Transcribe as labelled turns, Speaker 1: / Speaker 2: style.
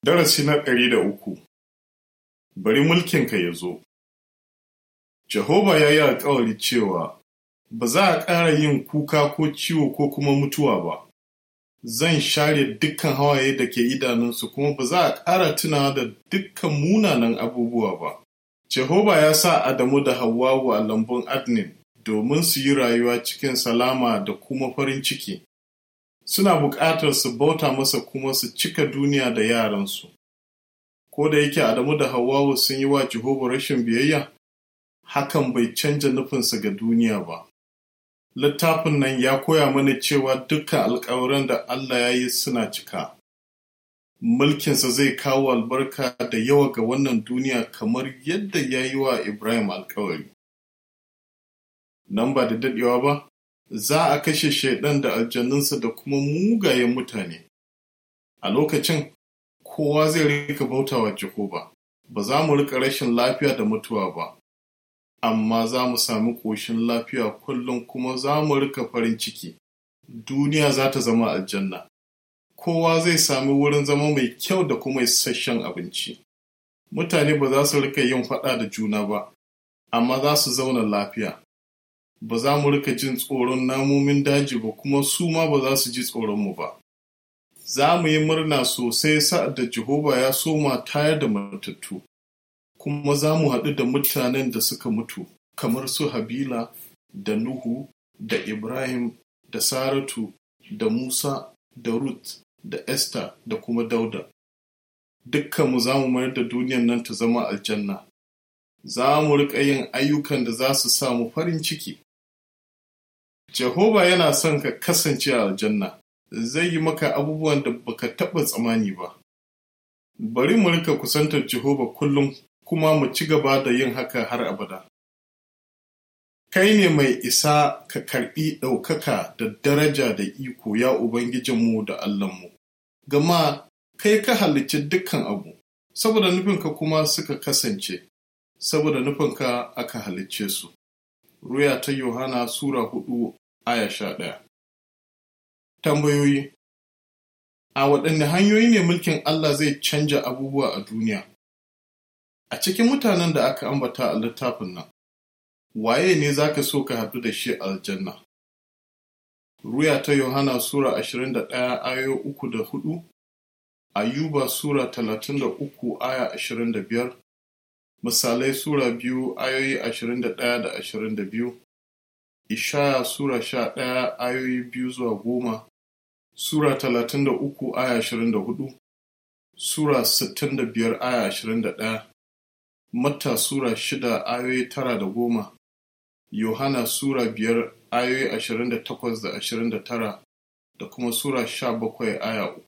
Speaker 1: Darasi na ɗari da uku Bari mulkinka ya zo Jehova ya yi alkawari cewa ba za a ƙara yin kuka ko ciwo ko kuma mutuwa ba. Zan share dukkan hawaye da ke idanunsu kuma ba za a ƙara tunawa da dukkan munanan abubuwa ba. Jehova ya sa Adamu da Hawwawu a lambun Adnin domin su yi rayuwa cikin salama da kuma farin ciki. Suna buƙatar su bauta masa kuma su cika duniya da yaransu. Ko da yake Adamu da Hawwawu sun yi wa Jehova rashin biyayya, hakan bai canja nufinsa ga duniya ba. Littafin nan ya koya mana cewa dukkan alkawaran da Allah ya yi suna cika. Mulkinsa zai kawo albarka da yawa ga wannan duniya kamar yadda ya yi wa Ibrahim alkawari. Nan ba da daɗewa ba, za a kashe shaiɗan da aljannunsa da kuma mugayen mutane. A lokacin, kowa zai rika bautawa Jehova, ba za mu rika rashin lafiya da mutuwa ba. amma za mu sami ƙoshin lafiya kullum kuma za mu rika farin ciki. Duniya za ta zama aljanna. Kowa zai sami wurin zama mai kyau da kuma isasshen abinci. Mutane ba za su rika yin faɗa da juna ba, amma za su zauna lafiya. Ba za mu rika jin tsoron namomin daji ba kuma su ma ba za su ji tsoronmu ba. Za mu yi murna sosai sa'ad da Jehova ya soma tayar da matattu. kuma za mu haɗu da mutanen da suka mutu kamar su Habila da Nuhu da Ibrahim da Saratu da Musa da Ruth da Esther da kuma Dauda. Dukkanmu za mu mayar da duniyan nan ta zama aljanna. Za mu riƙa yin ayyukan da za su samu farin ciki. Jehova yana son ka kasance a aljanna, zai yi maka abubuwan da baka taɓa tsammani ba. Bari mu rika kusantar Jehova kullum kuma mu ci gaba da yin haka har abada. Kai ne mai isa ka karɓi ɗaukaka da daraja da iko ya Ubangijinmu da Allahnmu, gama kai ka halicci dukkan abu, saboda nufinka kuma suka kasance, saboda nufinka aka halicce su. Ruya ta Yohana Sura hudu aya sha ɗaya. Tambayoyi A waɗanne hanyoyi ne mulkin Allah zai canja abubuwa a duniya? A cikin mutanen da aka ambata a littafin nan, waye ne za ka so ka haɗu da shi aljanna? Ruya ta Yohana Sura 21 ayoyi uku da hudu, Ayuba Sura 33 aya 25, Misalai Sura biyu ayoyi 21 da 22, Ishaya Sura 11 ayoyi biyu zuwa goma, Sura 33 aya 24, Sura 65 aya 21, Matta Sura shida ayoyi tara da goma, Yohana Sura biyar ayoyi ashirin da takwas da ashirin da tara da kuma Sura sha bakwai aya uku.